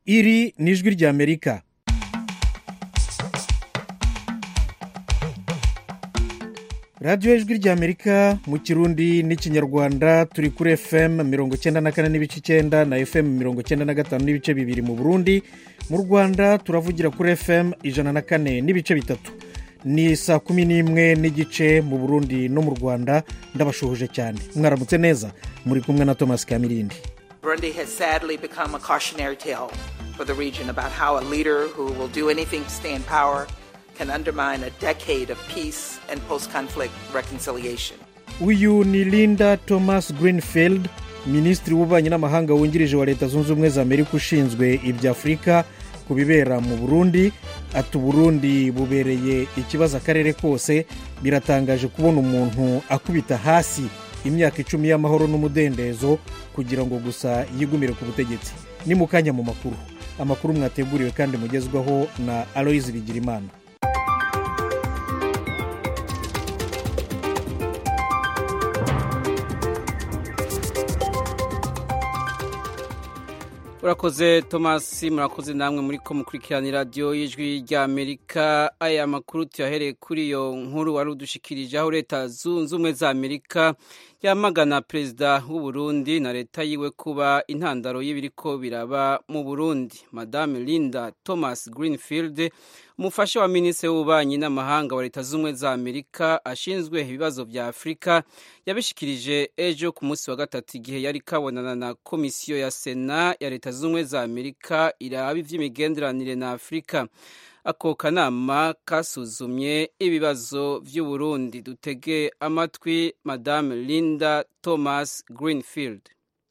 iri ni ijwi ry'amerika radiyo ijwi ry'amerika mu kirundi n'ikinyarwanda turi kuri fm mirongo icyenda na kane n'ibice icyenda na fm mirongo icyenda na gatanu n'ibice bibiri mu burundi mu rwanda turavugira kuri fm ijana na kane n'ibice bitatu ni saa kumi n'imwe n'igice mu burundi no mu rwanda ndabashuhuje cyane mwaramutse neza muri kumwe na thomas kamirindi Burundi has sadly become a cautionary tale for the region about how a leader who will do anything to stay in power can undermine a decade of peace and post conflict reconciliation. uyu ni linda thomas greenfield minisitiri w'ububanyi n'amahanga wungirije wa leta zunze ubumwe za amerika ushinzwe ibya afurika ku bibera mu burundi ati uburundi bubereye ikibazo akarere kose biratangaje kubona umuntu akubita hasi imyaka icumi y'amahoro n'umudendezo kugira ngo gusa yigumire ku butegetsi ni mu kanya mu makuru amakuru mwateguriwe kandi mugezwaho na aloyizi bigirimana urakoze thomas murakoze namwe muri ko mukurikirana radiyo y'ijwi ry'amerika aya makuru tuyahereye kuri iyo nkuru wari udushikirije aho leta zunze ubumwe za amerika yamagana perezida w'uburundi na leta yiwe kuba intandaro y'ibiriko biraba mu burundi madame linda thomas greenfield umufasha wa minisitiri w'ububanyi n'amahanga wa leta z'ubumwe za amerika ashinzwe ibibazo bya afurika yabishikirije ejo ku munsi wa gatatu igihe yari kabonana na komisiyo ya sena ya leta z'ubumwe za amerika iraba iby'imigenderanire na afurika ako kanama kasuzumye ibibazo by'uburundi dutege amatwi madame linda thomas greenfield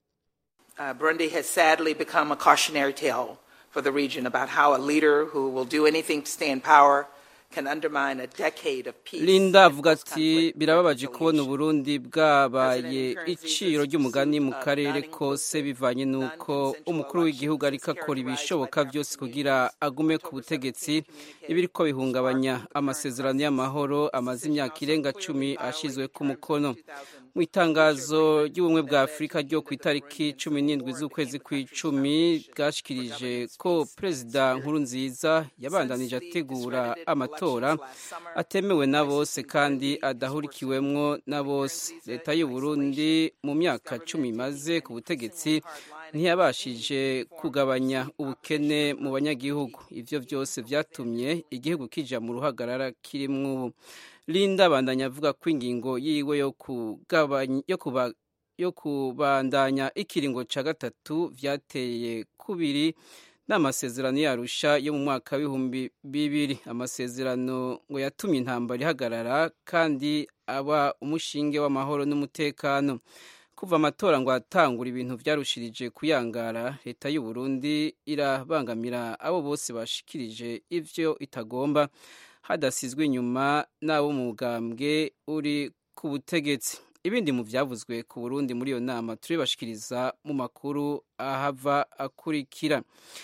Uh, Burundi has sadly become a cautionary tale for the region about how a leader who will do anything to stay in power can undermine a decade of peace. linda and avuga ati post-conflict birababaje kubona reconciliation." uburundi bwabaye iciro ry'umugani mu karere kose bivanye n'uko umukuru w'igihugu ariko akora ibishoboka byose kugira agume ku butegetsi ibiriko bihungabanya amasezerano y'amahoro amaze imyaka irenga cumi ashyizwe ku mukono mu itangazo ry'ubumwe bwa afurika ryo ku itariki cumi n'indwi z'ukwezi kw'icumi bwashikirije ko perezida nkurunziza yabandanije ategura amatora atemewe na bose kandi adahurikiwemwo na bose leta y'u Burundi mu myaka cumi imaze ku butegetsi ntiyabashije kugabanya ubukene mu banyagihugu ivyo byose vyatumye igihugu kija mu ruhagarara kirimwo ubu linda abandanya avuga ko ingingo yiwe yo kugabanya yo kuba yo kubandanya ikiringo ca gatatu vyateye kubiri n'amasezerano yarusha yo mu mwaka w'ibihumbi bibiri amasezerano ngo yatumye intambara ihagarara kandi aba umushinge w'amahoro n'umutekano kuva amatora ngo atangura ibintu byarushirije kuyangara leta y'u Burundi irabangamira abo bose bashikirije ivyo itagomba hadasizwe inyuma n'abo mu bugambwe uri ku butegetsi ibindi mu byavuzwe ku Burundi muri iyo nama turibashikiriza mu makuru ahava akurikira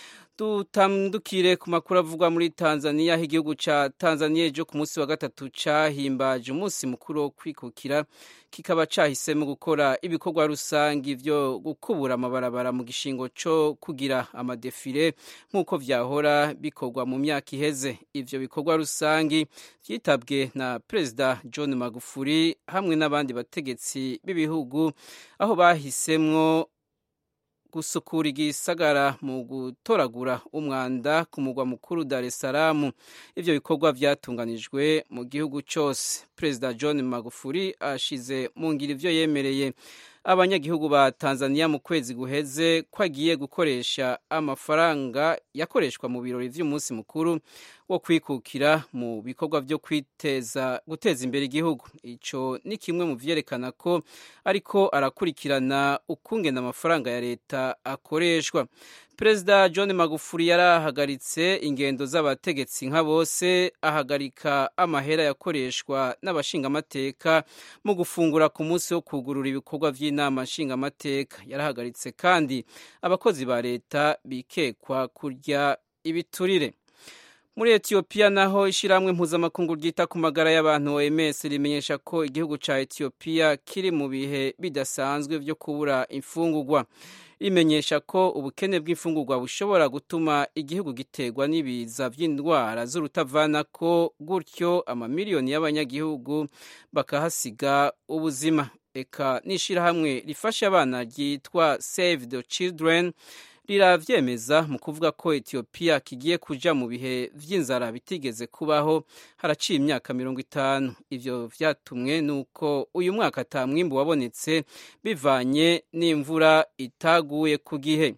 dutandukire ku makuru avugwa muri tanzania aho igihugu ca tanzania ejo ku munsi wa gatatu cahimbaje umunsi mukuru wo kwikukira kikaba cahisemo gukora ibikorwa rusangi vyo gukubura amabarabara mu gishingo co kugira amadefile nk'uko vyahora bikorwa mu myaka iheze ivyo bikorwa rusangi vyitabwe na perezida john magufuli hamwe n'abandi bategetsi b'ibihugu aho bahisemwo gusukura igisagara mu gutoragura umwanda ku mugwa mukuru Dar es Salaam ivyo bikorwa vyatunganijwe mu gihugu cyose perezida John Magufuli ashize mu ngiro ivyo yemereye abanyagihugu ba Tanzania mu kwezi guheze ko agiye gukoresha amafaranga yakoreshwa mu birori vy'umunsi mukuru wo kwikukira mu bikorwa byo kwiteza guteza imbere igihugu ico ni kimwe mu vyerekana ko ariko arakurikirana ukungena amafaranga ya leta akoreshwa perezida john magufuli yarahagaritse ingendo z'abategetsi nka bose ahagarika amahera yakoreshwa n'abashingamateka mu gufungura ku munsi wo kugurura ibikorwa by'inama nshingamateka yarahagaritse kandi abakozi ba leta bikekwa kurya ibiturire muri etiyopiya naho ishyirahamwe mpuzamakungu ryita ku magara y'abantu oms rimenyesha ko igihugu cya etiyopiya kiri mu bihe bidasanzwe byo kubura imfungugwa rimenyesha ko ubukene bw'imfungurwa bushobora gutuma igihugu giterwa n'ibiza by'indwara z'urutavana ko gutyo amamiliyoni y'abanyagihugu bakahasiga ubuzima eka n'ishyirahamwe rifasha abana ryitwa save the children riravyemeza mu kuvuga ko etiyopiya kigiye kuja mu bihe vy'inzara bitigeze kubaho haraciye imyaka mirongo itanu ivyo vyatumwe n'uko uyu mwaka ata mwimbu wabonetse bivanye n'imvura itaguye ku gihe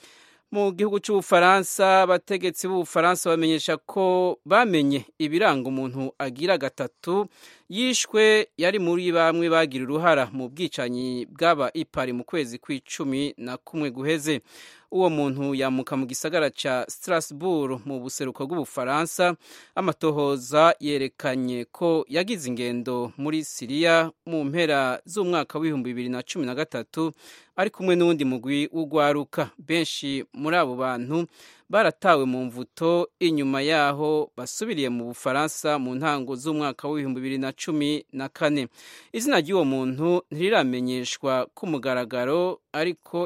mu gihugu cy'ubufaransa abategetsi b'ubufaransa bamenyesha ko bamenye ibiranga umuntu agira gatatu yishwe yari muri bamwe bagira uruhara mu bwicanyi bw'aba ipari mu kwezi kw'icumi na kumwe guheze uwo muntu yamuka mu gisagara ca Strasbourg mu buseruko bw'ubufaransa amatohoza yerekanye ko yagize ingendo muri siriya mu mpera z'umwaka w'ibihumbi bibiri na cumi na gatatu ari kumwe n'uwundi mugwi w'ugwaruka benshi muri abo bantu baratawe mu mvuto inyuma yaho basubiriye mu bufaransa mu ntango z'umwaka w'ibihumbi bibiri na cumi na kane izina ry'uwo muntu ntiriramenyeshwa ku mugaragaro ariko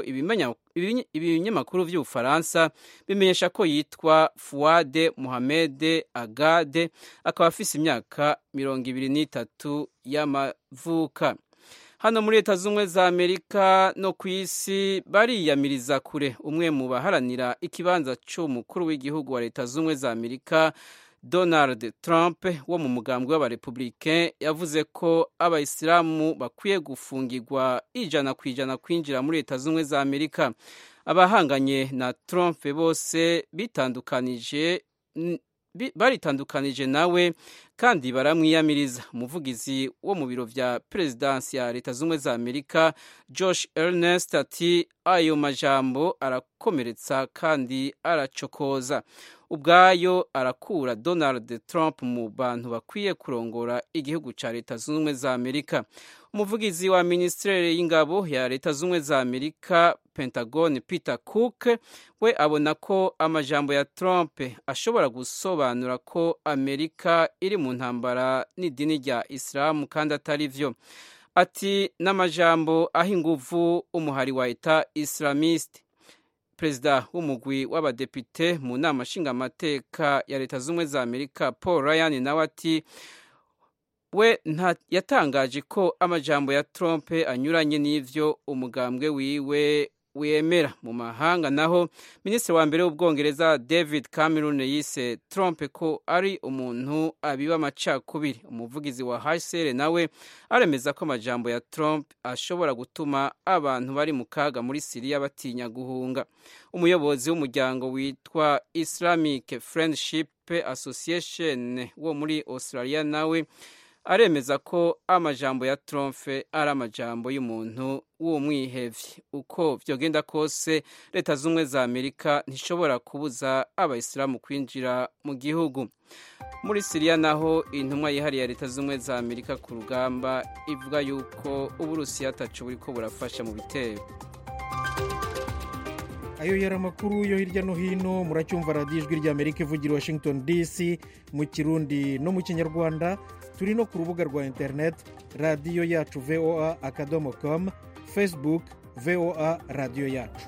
ibinyamakuru by'ubufaransa bimenyesha ko yitwa fuwade muhamede agade akaba afise imyaka mirongo ibiri n'itatu y'amavuka hano muri leta z'ubumwe za amerika no ku isi bariyamiriza kure umwe mu baharanira ikibanza cy'umukuru w'igihugu wa leta z'ubumwe za amerika donald trump wo mu mugambwe w'abarepublike yavuze ko abayisilamu bakwiye gufungirwa ijana ku ijana kwinjira muri leta z'ubumwe za amerika abahanganye na trump bose bitandukanije baritandukanije nawe kandi baramwiyamiriza umuvugizi wo mu biro vya perezidansi ya leta z'ubumwe za amerika josh ernest ati ayo majambo arakomeretsa kandi aracokoza ubwayo arakura donald trump mu bantu bakwiye kurongora igihugu ca leta z'ubumwe za amerika umuvugizi wa minisiteri y'ingabo ya leta z'ubumwe za amerika pentagon peter cook we abona ko amajambo ya trump ashobora gusobanura ko amerika iri mu ntambara n'idini rya isilamu kandi atari vyo ati n'amajambo aho inguvu umuhari wa eta islamiste perezida w'umugwi w'abadepite mu nama nshingamateka ya leta z'ubumwe za amerika paul ryan nawe ati we yatangaje ko amajambo ya trump anyuranye n'ivyo umugambwe wiwe wemera mu mahanga naho minisitiri wa mbere w'ubwongereza david cameron yise trump ko ari umuntu abiba amacakubiri umuvugizi wa hsr nawe aremeza ko amajambo ya trump ashobora gutuma abantu bari mu kaga muri siriya batinya guhunga umuyobozi w'umuryango witwa islamic friendship association wo muri australia nawe aremeza ko amajambo ya Trump ari amajambo y'umuntu w'umwihevye uko vyogenda kose leta z'ubumwe za amerika ntishobora kubuza abayisilamu kwinjira mu gihugu muri siriya naho intumwa yihariye ya leta z'ubumwe za amerika ku rugamba ivuga yuko uburusiya atacu buriko burafasha mu bitero ayo yari amakuru yo hirya no hino muracyumva radiyo ijwi rya amerika ivugira washington dc mu kirundi no mu kinyarwanda turi no ku rubuga rwa interineti radiyo yacu voa akadomo komu facebook voa radiyo yacu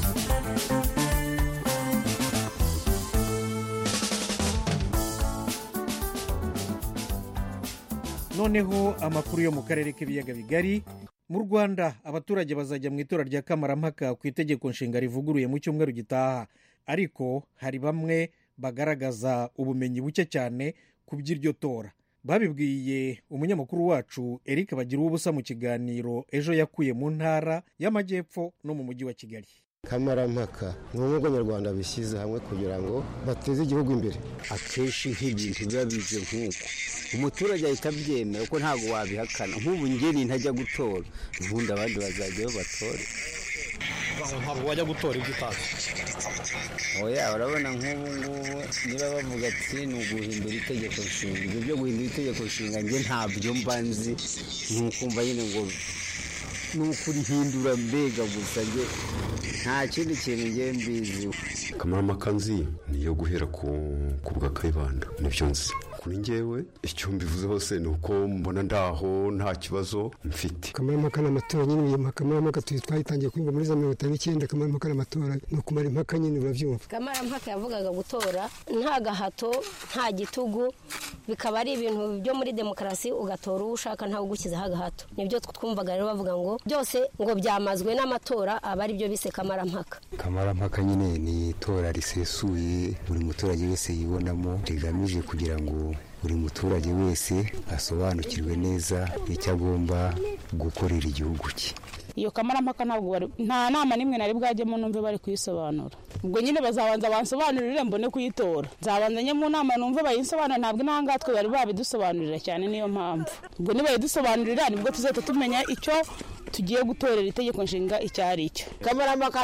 noneho amakuru yo mu karere k'ibiyaga bigari mu rwanda abaturage bazajya mu itora rya kamarampaka ku itegeko nshinga rivuguruye mu cyumweru gitaha ariko hari bamwe bagaragaza ubumenyi buke cyane ku by'iryo tora babibwiye umunyamakuru wacu eric bagira ubusa mu kiganiro ejo yakuye mu ntara y'amajyepfo no mu mujyi wa kigali kamarampaka ni ubumwe bw'abanyarwanda bishyize hamwe kugira ngo bateze igihugu imbere akenshi nk'ibintu biba bize nk'uko umuturage ahita abyemera kuko ntabwo wabihakana nk'ubu ngeni ntajya gutora ubundi abandi bazajyayo batore ntabwo wajya gutora ibyo utazi oya urabona nk'ubu ngubu niba bavuga ati ni uguhindura itegeko nshinga ibyo byo guhindura itegeko nshinga njye ntabyo mba nzi ni ukumva nyine ngo ni ukurihindura mbega gusa nge nta kindi kintu nge mbiziho kamarampaka nzi ni iyo guhera ku bwa kayibanda nibyo nzi kuri ngewe icyo mbivuze hose ni uko mbona ndaho nta kibazo mfite kamarampaka n'amatora nyine iyo kamarampaka twayitangiye kwiga muri za mirongo itanu n'icyenda kamarampaka n'amatora ni ukumara impaka nyine urabyumva kamarampaka yavugaga gutora nta gahato nta gitugu bikaba ari ibintu byo muri demokarasi ugatora uwo ushaka ntawe ugushyizeho agahato nibyo twumvaga rero bavuga ngo byose ngo byamazwe n'amatora aba ari byo bise kamarampaka kamarampaka nyine ni itora risesuye buri muturage wese yibonamo rigamije kugira ngo buri muturage wese asobanukirwe neza icyo agomba gukorera igihugu cye iyo kamarampaka ntabwo bari nta nama n'imwe nari bwajyemo numve bari kuyisobanura ubwo nyine bazabanza bansobanurire mbone kuyitora nzabanza njye mu nama numve bayinsobanurire ntabwo intanga twe bari babidusobanurira cyane niyo mpamvu ubwo nibayidusobanurira nibwo tuzahita tumenya icyo tugiye gutorera itegeko nshinga icyo ari cyo kamarampaka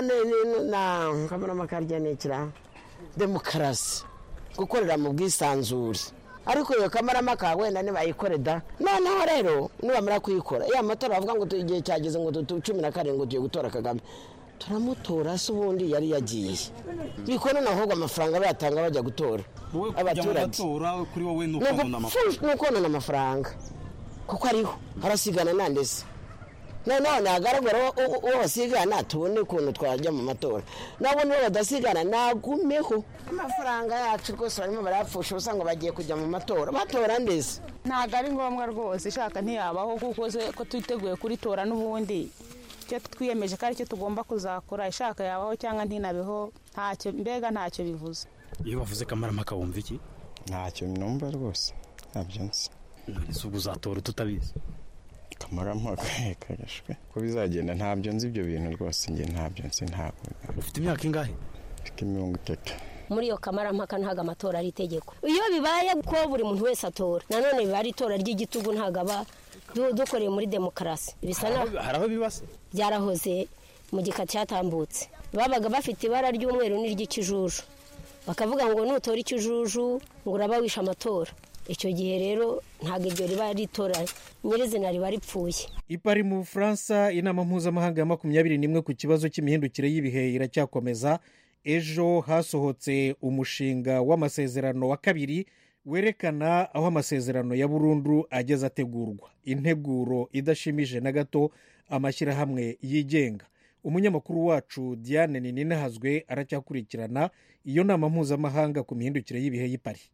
na kamarampaka rya ni ikira demokarasi gukorera mu bwisanzure ariko iyo kamarampaka wenda nibayikore da noneho rero nibamara kuyikora iyo amatora bavuga ngo igihe cyageze ngo cumi na karindwi tugiye gutora kagame turamutora se ubundi yari yagiye bikora ahubwo amafaranga bayatanga bajya gutora abaturage kuri wowe ni ukonona amafaranga kuko ariho harasigana nandese nanone hagaragara uwo basigana tubone ukuntu twajya mu matora nabo nibo badasigana nagumeho amafaranga yacu rwose barimo barayapfusha ubusa ngo bagiye kujya mu matora batora ndetse ntabwo ari ngombwa rwose ishaka ntiyabaho kuko ko twiteguye kuritora n'ubundi icyo twiyemeje ko aricyo tugomba kuzakora ishaka yabaho cyangwa ntinabeho ntacyo mbega ntacyo bivuze iyo bavuze kamarampaka wumva iki ntacyo numva rwose ntabyo nzi ntabwo ubwo uzatora tutabizi kamarampaka kagashwe ko bizagenda ntabyo nzi ibyo bintu rwose njye ntabyo nzi ntabwo ufite imyaka ingahe mfite mirongo itatu muri iyo kamarampaka ntabwo amatora ari itegeko iyo bibaye ko buri muntu wese atora nanone biba ari itora ry'igitugu ntabwo aba dukoreye muri demokarasi bisa hari aho bibase byarahoze mu gika cyatambutse babaga bafite ibara ry'umweru n'iry'ikijuju bakavuga ngo nutora ikijuju ngo uraba wishe amatora icyo gihe rero ntabwo iryo riba ritora nyirizina riba ripfuye ipari mu bufaransa inama mpuzamahanga ya makumyabiri n'imwe ku kibazo cy'imihindukire y'ibihe iracyakomeza ejo hasohotse umushinga w'amasezerano wa kabiri werekana aho amasezerano ya burundu ageze ategurwa integuro idashimije na gato amashyirahamwe yigenga umunyamakuru wacu diane ninahazwe aracyakurikirana iyo nama mpuzamahanga ku mihindukire y'ibihe y'ipari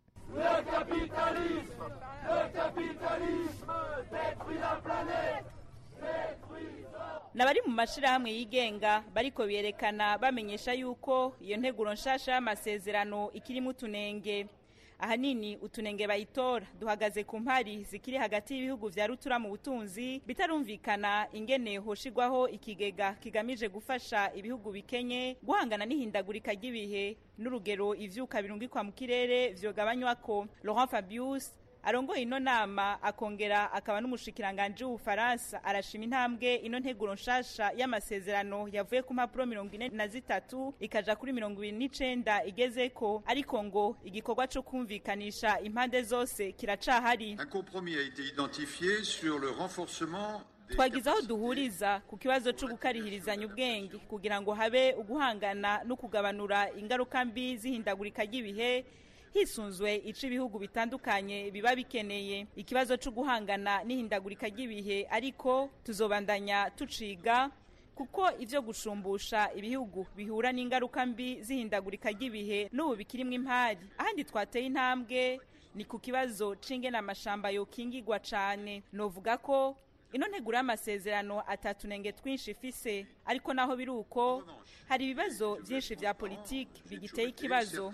n'abari mu mashyirahamwe yigenga bariko berekana bamenyesha yuko iyo nteguro nshasha y'amasezerano ikirimo utunenge ahanini utunenge bayitora duhagaze ku mpari zikiri hagati y'ibihugu vya rutura mu butunzi bitarumvikana ingene hoshigwaho ikigega kigamije gufasha ibihugu bikenye guhangana n'ihindagurika ry'ibihe n'urugero ivyuka birungikwa mu kirere vyogabanywako laurent fabius arongoye ino nama akongera akaba n'umushikiranganji w'ubufaransa arashima intambwe ino nteguro nshasha y'amasezerano yavuye ku mpapuro mirongo ine na zitatu ikaja kuri mirongo ibiri n'icenda igezeko ariko ngo igikorwa co kumvikanisha impande zose kiracahari twagize aho duhuriza ku kibazo cyo gukarihirizanya ubwenge kugira ngo habe uguhangana no kugabanura ingaruka mbi z'ihindagurika ry'ibihe hisunzwe ico ibihugu bitandukanye biba bikeneye ikibazo cyo guhangana n'ihindagurika ry'ibihe ariko tuzobandanya tuciga kuko ivyo gushumbusha ibihugu bihura n'ingaruka mbi z'ihindagurika ry'ibihe n'ubu bikirimwo impari ahandi twateye intambwe ni ku kibazo c'ingene amashamba yokingigwa cane novuga ko ino nteguro y'amasezerano atatunenge twinshi ifise ariko naho biri uko hari ibibazo byinshi vya politiki bigiteye ikibazo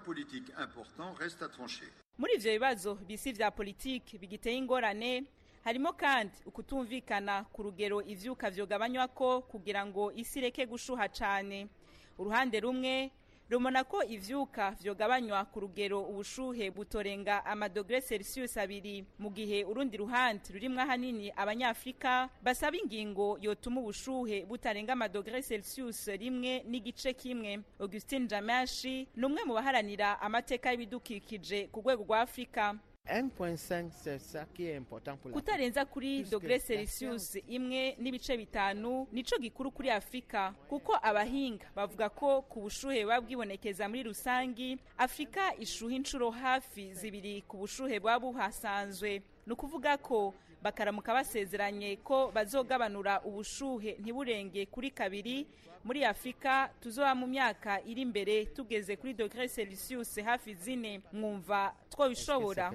muri ivyo bibazo bisi vya politiki bigiteye ingorane harimo kandi ukutumvikana ku rugero ivyuka vyogabanywako kugira ngo isi ireke gushuha cane uruhande rumwe rumona ko ivyuka vyogabanywa ku rugero ubushuhe butorenga amadogere celsius abiri mu gihe urundi ruhande rurimwo ahanini abanyafurika basaba ingingo yotuma ubushuhe butarenga amadogere celsius rimwe n'igice kimwe augustin jamashi ni umwe mu baharanira amateka y'ibidukikije ku rwego rwa afurika kutarenza kuri dogere celsius imwe n'ibice bitanu nico gikuru kuri afurika kuko abahinga bavuga ko ku bushuhe buba bwibonekeza muri rusangi afurika ishuha inshuro hafi zibiri ku bushuhe buba buhasanzwe ni ukuvuga ko bakaramuka basezeranye ko bazogabanura ubushuhe ntiburenge kuri kabiri muri afurika tuzoba mu myaka iri imbere tugeze kuri dogere celsius hafi zine mwumva twabishobora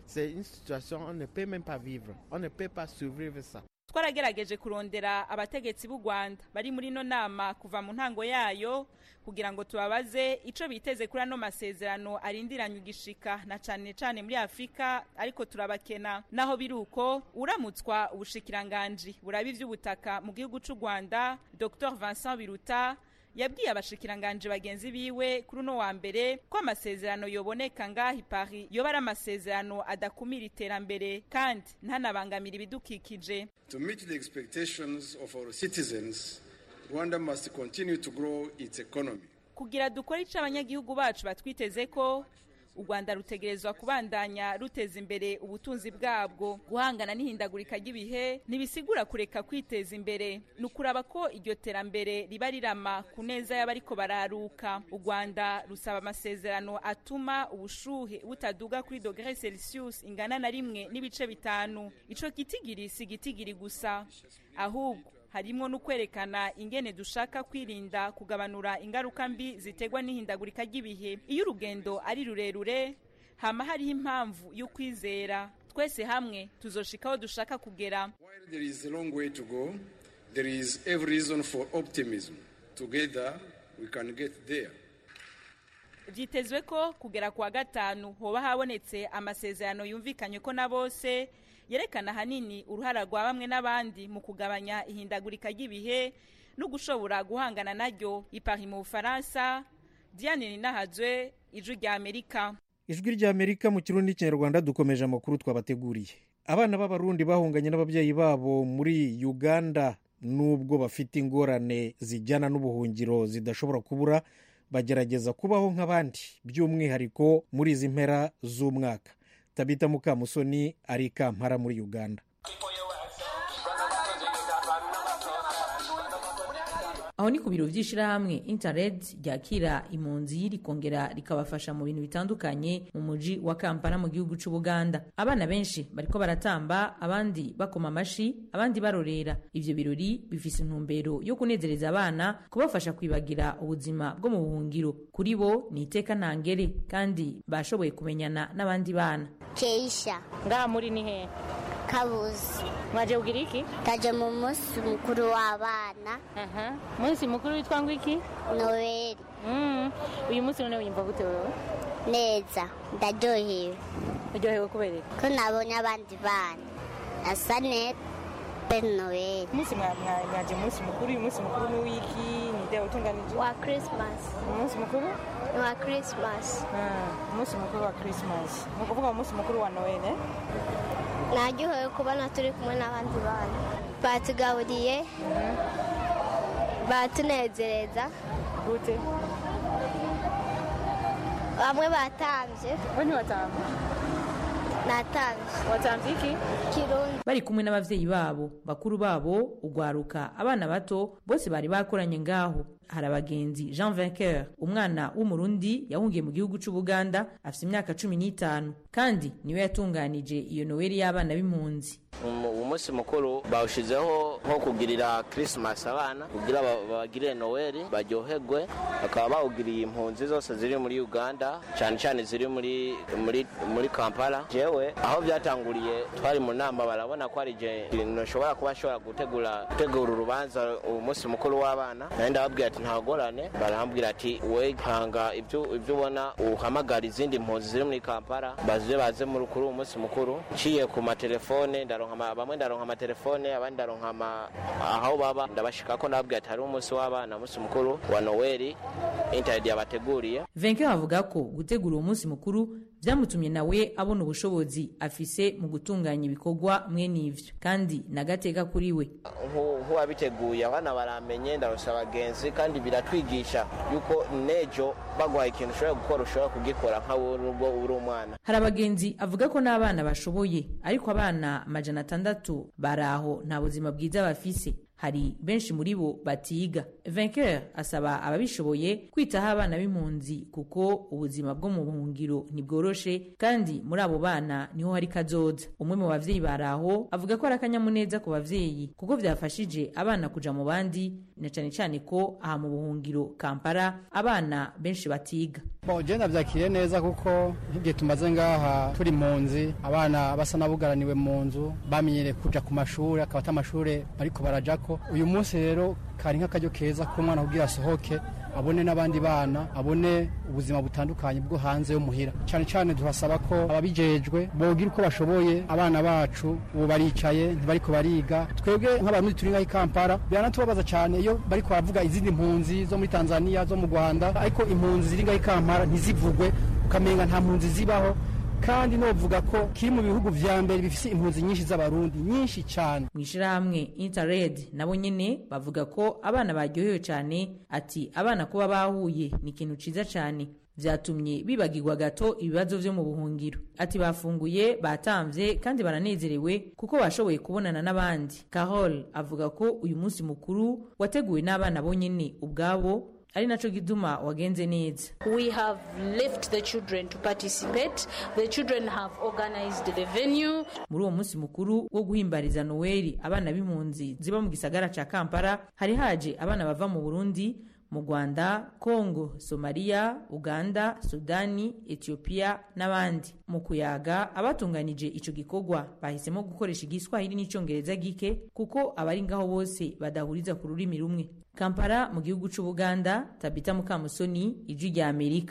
twaragerageje kurondera abategetsi b'u rwanda bari muri ino nama kuva mu ntango yayo kugira ngo tubabaze icyo biteze kuri ano masezerano arindiranye igishika na cyane cyane muri afurika ariko turabakena naho biri uko uramutswa ubushikiranganji buraba iby'ubutaka mu gihugu cy'u rwanda dr vincent biruta yabwiye abashikiranganje bagenzi biwe kuri uno wa mbere ko amasezerano yoboneka ngaho ipari yoba ari amasezerano adakumira iterambere kandi ntanabangamira ibidukikije To meet the expectations of our citizens, Rwanda must continue to grow its economy. kugira dukore icyo abanyagihugu bacu batwiteze ko u rwanda rutegerezwa kubandanya ruteza imbere ubutunzi bwabwo guhangana n'ihindagurika ry'ibihe ntibisigura kureka kwiteza imbere ni ukuraba ko iryo terambere riba rirama ku neza y'abariko bararuka u rwanda rusaba amasezerano atuma ubushuhe butaduga kuri dogere celsius ingana na rimwe n'ibice bitanu ico gitigiri si gitigiri gusa ahubwo harimo no kwerekana ingene dushaka kwirinda kugabanura ingaruka mbi ziterwa n'ihindagurika ry'ibihe iyo urugendo ari rurerure hama hariho impamvu y'ukwizera twese hamwe tuzoshika aho dushaka kugera While there is a long way to go, there is every reason for optimism. Together, we can get there. byitezwe ko kugera ku wa gatanu hoba habonetse amasezerano yumvikanye ko na bose yerekana ahanini uruhara rwa bamwe n'abandi mu kugabanya ihindagurika ry'ibihe no gushobora guhangana naryo ipari mu bufaransa diane ninahazwe ijwi rya amerika ijwi ry'amerika mu kirundi n'ikinyarwanda dukomeje amakuru twabateguriye abana b'abarundi bahunganye n'ababyeyi babo muri uganda nubwo bafite ingorane zijyana n'ubuhungiro zidashobora kubura bagerageza kubaho nk'abandi by'umwihariko muri izi mpera z'umwaka tabita mukamusoni ari i kampala muri uganda aho ni ku biro by'ishyirahamwe interred ryakira impunzi rikongera rikabafasha mu bintu bitandukanye mu mujyi wa kampala mu gihugu cy'ubuganda abana benshi bariko baratamba abandi bakoma amashi abandi barorera ivyo birori bifise intumbero yo kunezereza abana kubafasha kwibagira ubuzima bwo mu buhungiro kuri bo ni iteka ntangere kandi bashoboye kumenyana n'abandi bana keisha ngaha muri ni hehe kabuzi mwaje kugira iki taje mu munsi mukuru w'abana munsi mukuru witwa ngo iki noweli Mm. uyu munsi none wiyumva gute wewe neza ndaryohewe uryohewe kubera iki ko nabonye abandi bana asa neza pe noweli umunsi mwa- mwa- mwaje umunsi mukuru uyu munsi mukuru ni wiki ni ide utunganije wa christmas umunsi mukuru ni wa christmas Ah, umunsi mukuru wa christmas ni ukuvuga umunsi mukuru wa noel eh? naryohewe kubona turi kumwe n'abandi bana batugaburiye batunezereza gute bamwe batambye we ntiwatamba natambye watambye iki kirundi bari kumwe n'abavyeyi babo bakuru babo ugwaruka abana bato bose bari bakoranye ngaho hari abagenzi jean vainqueur umwana w'umurundi yahungiye mu gihugu c'ubuganda afise imyaka cumi n'itanu kandi niwe yatunganije iyo noweli y'abana b'impunzi Umu- umunsi mukuru bawushizeho nko kugirira christmas abana kugira ba- bagirire noweli baryoherwe bakaba bawugiriye impunzi zose ziri muri uganda cyane cyane ziri muri muri muri kampala jewe aho byatanguriye twari mu nama barabona ko ari je nshobora kuba nshobora gutegura gutegura urubanza umunsi mukuru w'abana nawe ndababwira ati ntagorane barambwira ati we hanga ibyo ibyo ubona uhamagara izindi mpunzi ziri muri kampala baze baze muri kuri uwo munsi mukuru nciye ku matelefone ndaronka ama- bamwe ndaronka amatelefone abandi ndaronka ama- aho baba ndabashika ko ndababwira ati hari umunsi w'abana umunsi mukuru wa noweli internet yabateguriye vainqueur avuga ko gutegura uwo munsi mukuru vyamutumye nawe abona ubushobozi afise mu gutunganya ibikorwa mwene ivyo kandi nagateka kuri we nk'uwabiteguye abana baramenye ndarusha abagenzi kandi biratwigisha yuko nejo baguhaye ikintu ushobora gukora ushobora kugikora nkawe nubwo uri umwana hari abagenzi avuga ko n'abana bashoboye ariko abana amajana atandatu bari aho nta buzima bwiza bafise hari benshi muri bo batiga vainqueur asaba ababishoboye kwitaho abana b'impunzi kuko ubuzima bwo mu buhungiro ntibworoshe kandi muri abo bana niho hari kazoza umwe mu bavyeyi bari aho avuga ko ari akanyamuneza ku bavyeyi kuko vyafashije abana kuja mu bandi na cane cane ko aha mu buhungiro kampala abana benshi batiga bon je navyakiriye neza kuko nk'igihe tumaze ngaha turi mpunzi abana basa n'abugaraniwe mu nzu bamenyereye kuja ku mashuri akaba ata amashure bariko barajako uyu munsi rero kari nk'akaryo keza k'umwana kugira asohoke abone n'abandi bana abone ubuzima butandukanye bwo hanze yo muhira cyane cyane turasaba ko ababijejwe bogira uko bashoboye abana bacu ubu baricaye ntibariko bariga twebwe nk'abantu turi ngaho i kampala biranatubabaza cyane iyo bariko baravuga izindi mpunzi zo muri tanzania zo mu rwanda ariko impunzi ziri ngaho i kampala ntizivugwe ukamenga nta mpunzi zibaho kandi novuga ko kiri mu bihugu vya mbere bifise impunzi nyinshi z'abarundi nyinshi cyane mu ishirahamwe interred nabo nyene bavuga ko abana baryohewe cyane ati abana kuba bahuye ni ikintu ciza cyane vyatumye bibagirwa gato ibibazo vyo mu buhungiro ati bafunguye batamvye kandi baranezerewe kuko bashoboye kubonana n'abandi carol avuga ko uyu munsi mukuru wateguwe n'abana bonyene ubwabo ari naco gituma wagenze neza we have left the children to participate the children have organized the venue muri uwo munsi mukuru wo guhimbariza noweli abana b'impunzi ziba mu gisagara ca kampala hari haje abana bava mu burundi mu rwanda kongo somaliya uganda sudani etiyopiya n'abandi mu kuyaga abatunganije ico gikorwa bahisemo gukoresha igiswahili n'icongereza gike kuko abari ngaho bose badahuriza ku rurimi rumwe kampala mu gihugu c'ubuganda tabita mukamusoni ijwi rya amerika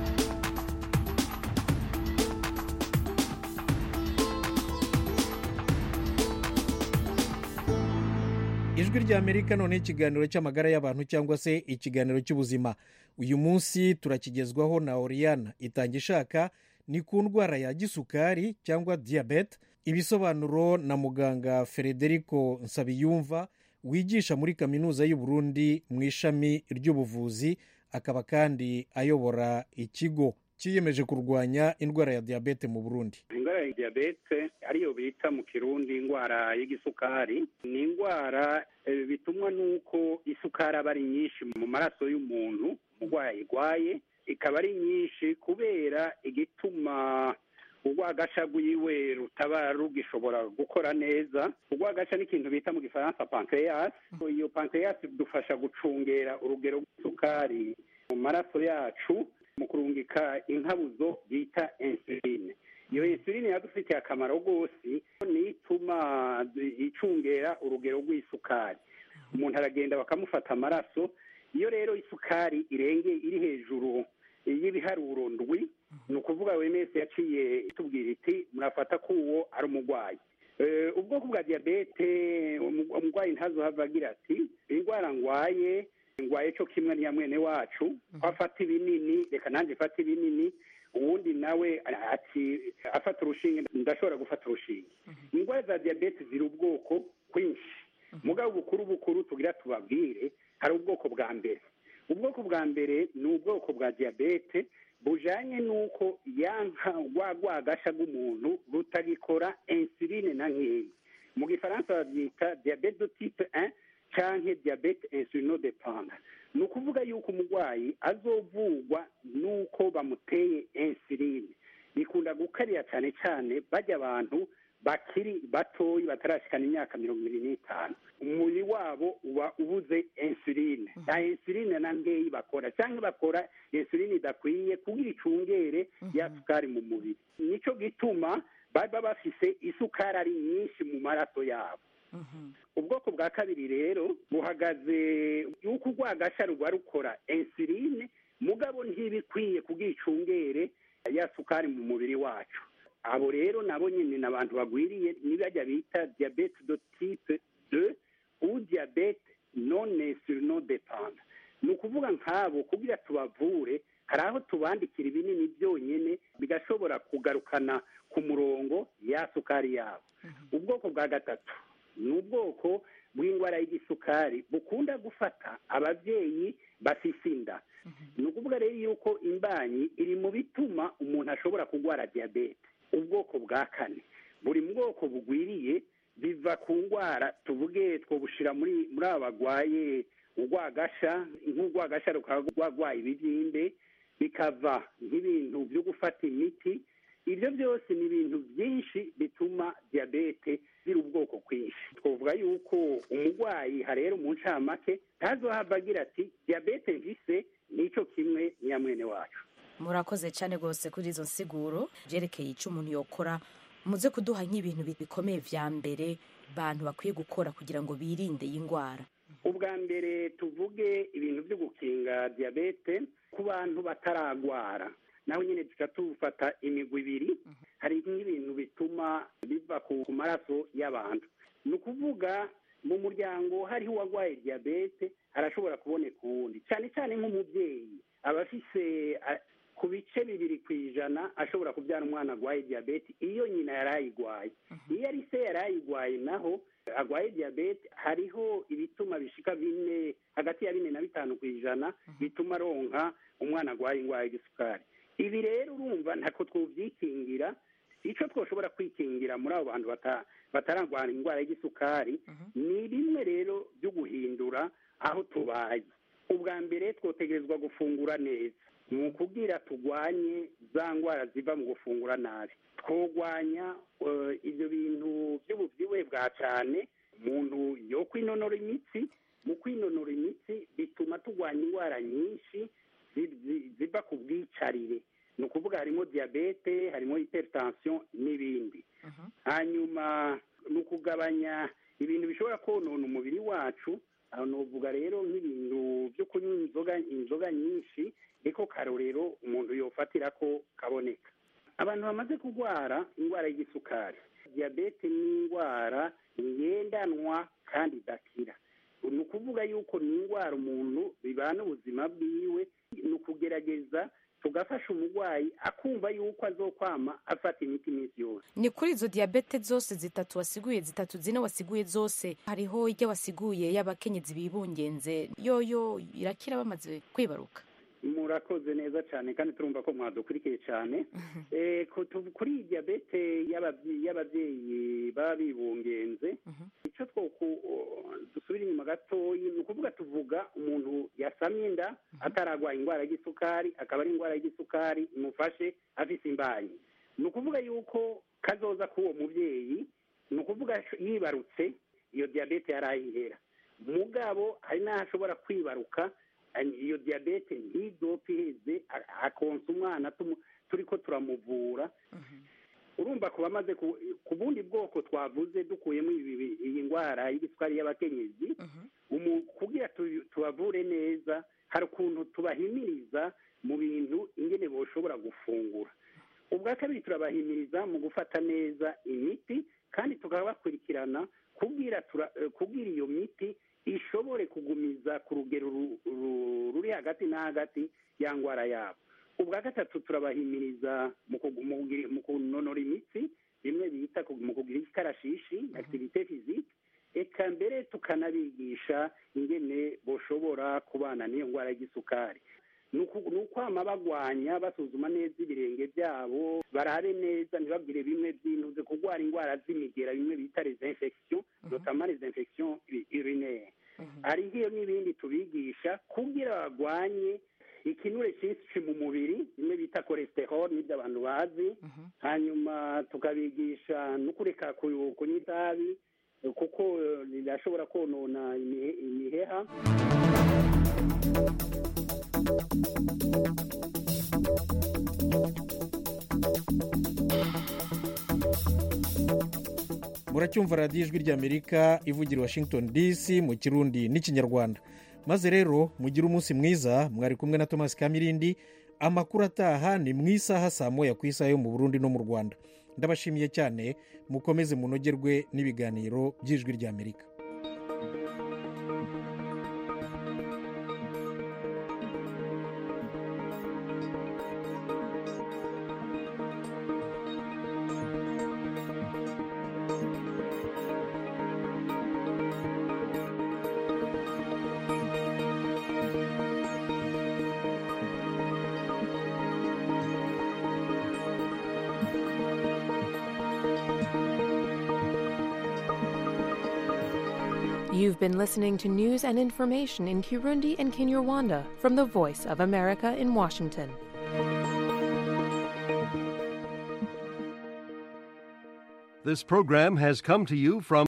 ijwi rya amerika none ikiganiro cy'amagara y'abantu cyangwa se ikiganiro cy'ubuzima uyu munsi turakigezwaho na oriyana itanga ishaka ni ku ndwara ya gisukari cyangwa diyabete ibisobanuro na muganga frederico nsabiyumva wigisha muri kaminuza y'u Burundi mu ishami ry'ubuvuzi akaba kandi ayobora ikigo cyiyemeje kurwanya indwara ya diyabete mu burundi indwara ya diyabete ariyo bita mu kirundi indwara y'igisukari ni indwara bitumwa n'uko isukari aba ari nyinshi mu maraso y'umuntu umurwayi ayirwaye ikaba ari nyinshi kubera igituma urwagasha rwiwe rutaba rugishobora gukora neza urwagasha ni ikintu bita mu gifaransa pancreas iyo pancreas idufasha gucungera urugero rw'isukari mu maraso yacu mu kurungika inkabuzo bita insuline iyo insuline yadufitiye akamaro rwose niyo ituma icungera urugero rw'isukari umuntu aragenda bakamufata amaraso iyo rero isukari irenge iri hejuru y'ibiharuro ndwi ni ukuvuga buri wese yaciye itubwira iti murafata ko uwo ari umurwayi ubwoko bwa diyabete umurwayi ntazohava agira ati indwara ngwaye ngwaye cyo kimwe niya mwene wacu ko afata ibinini reka nanjye mfate ibinini uwundi nawe ati afata urushinge ndashobora gufata urushinge indwara za diyabete ziri ubwoko kwinshi mugabo bukuru bukuru tugira tubabwire hari ubwoko bwa mbere ubwoko bwa mbere ni ubwoko bwa diyabete bujanye n'uko yanka rwa rwagasha rw'umuntu rutagikora insuline na nkeya mu gifaransa babyita diyabete de type 1 canke diyabete insulinodependant ni ukuvuga yuko umurwayi azovugwa n'uko bamuteye insuline bikunda gukarira cyane cyane bajya abantu bakiri batoyi batarashikana imyaka mirongo ibiri n'itanu umubiri wabo uba ubuze insuline nta insuline na nkeyi bakora cyangwa bakora insuline idakwiye kugira icungere ya sukari mu mubiri nicyo gituma baba bafise isukari ari nyinshi mu maraso yabo ubwoko bwa kabiri rero buhagaze yuko urwagasha ruba rukora insuline mugabo ntibikwiye kugira icungere ya sukari mu mubiri wacu abo rero nabo nyine ni abantu bagwiriye nibajya bita diyabete do tipe de u diyabete none depanda ni ukuvuga nk'abo kugira tubavure hari aho tubandikira ibinini byonyine bigashobora kugarukana ku murongo ya sukari yabo ubwoko bwa gatatu ni ubwoko bw'indwara y'igisukari bukunda gufata ababyeyi bafise inda ni ukuvuga rero yuko imbanyi iri mu bituma umuntu ashobora kurwara diyabete ubwoko bwa kane buri bwoko bugwiriye biva ku ndwara tuvuge twobushyira muri muri aba barwaye urwagasha nk'urwagasha rukaba rwarwaye ibibyimbe bikava nk'ibintu byo gufata imiti ibyo byose ni ibintu byinshi bituma diyabete ziri ubwoko bwinshi twavuga yuko umurwayi harera mu ncamake ntazohava agira ati diyabete mvise nicyo kimwe nyamwene wacu murakoze cyane rwose kuri izo nsiguro byerekeye icyo umuntu yokora muze kuduha nk'ibintu bikomeye vya mbere bantu bakwiye gukora kugira ngo birinde iyi ndwara ubwa mbere tuvuge ibintu byo gukinga diyabete ku bantu bataragwara naho nyine duca tufata imigwi ibiri hari nk'ibintu bituma biva ku maraso y'abantu ni ukuvuga mu muryango hariho uwarwaye diyabete harashobora kuboneka uwundi cyane cyane nk'umubyeyi aba afise ku bice bibiri ku ijana ashobora kubyara umwana arwaye diyabete iyo nyina yari ayigwaye iyo ari se yari ayigwaye naho arwaye diyabete hariho ibituma bishika bine hagati ya bine na bitanu ku ijana bituma aronka umwana arwaye indwara y'igisukari ibi rero urumva ntako twubyikingira icyo twashobora kwikingira muri abo bantu batararwara indwara y'igisukari ni bimwe rero byo guhindura aho tubaye ubwa mbere twotegerezwa gufungura neza ni ukubwira turwanye za ndwara ziva mu gufungura nabi twogwanya ibyo bintu by'ububyibuhe bwa cyane umuntu yo kwinonora imitsi mu kwinonora imitsi bituma turwanya indwara nyinshi ziva ku bwicarire ni ukuvuga harimo diyabete harimo hypertension n'ibindi hanyuma ni ukugabanya ibintu bishobora konona umubiri wacu aho nuvuga rero nk'ibintu byo kunywa inzoga inzoga nyinshi niko karorero umuntu yofatira ko kaboneka abantu bamaze kurwara indwara y'igisukari diyabete ni indwara ngendanwa kandi idakira ni ukuvuga yuko ni indwara umuntu bibana ubuzima bwiwe ni ukugerageza tugafasha umurwayi akumva yuko azokwama afata imiti iminsi yose ni kuri izo diyabete zose zitatu wasiguye zitatu zine wasiguye zose hariho ijya wasiguye y'abakenyezi bibungenze yoyo irakira bamaze kwibaruka murakoze neza cyane kandi turumva ko mwadukurikiye cyane kuri iyi diyabete y'ababyeyi baba bibungenze icyo dusubira inyuma gatoya ni ukuvuga tuvuga umuntu yasamye inda atararwaye indwara y'isukari akaba ari indwara y'isukari imufashe afite imbanyi ni ukuvuga yuko kazoza k'uwo mubyeyi ni ukuvuga yibarutse iyo diyabete yari ayihera mugabo hari n'aho ashobora kwibaruka iyo diyabete ntidopfe iheze akonsa umwana turi ko turamuvura urumva ku bamaze ku bundi bwoko twavuze dukuyemo iyi ndwara y'igisukari y'abakenyezi kugira tubavure neza hari ukuntu tubahimiriza mu bintu ingene boshobora gufungura ubwa kabiri turabahimiriza mu gufata neza imiti kandi tukabakurikirana kubwira iyo miti ishobore kugumiza ku rugero ruri hagati na hagati ya ndwara yabo ubwa gatatu turabahimiriza mu kunonora imitsi bimwe bita mu kugira ikarashishi activite physique eka mbere tukanabigisha ingene boshobora kubana n'iyo ndwara y'igisukari ni ukwama bagwanya basuzuma neza ibirenge byabo barabe neza ntibabwire bimwe by'intuze kurwara indwara z'imigera bimwe bita les infections notamment les infections urinaires hariho n'ibindi tubigisha kugira bagwanye ikinure cyinshi mu mubiri bimwe bita cholesterol n'ibyo abantu bazi hanyuma tukabigisha no kureka kunywa itabi kuko rirashobora konona imiheha muracyumva radiyo ijwi ry'amerika ivugira washington dc mu kirundi n'ikinyarwanda maze rero mugire umunsi mwiza mwari kumwe na thomas kamirindi amakuru ataha ni mu isaha saa moya ku isaha yo mu burundi no mu rwanda ndabashimiye cyane mukomeze munogerwe n'ibiganiro by'ijwi ry'amerika You've been listening to news and information in Kirundi and Kinyarwanda from the Voice of America in Washington. This program has come to you from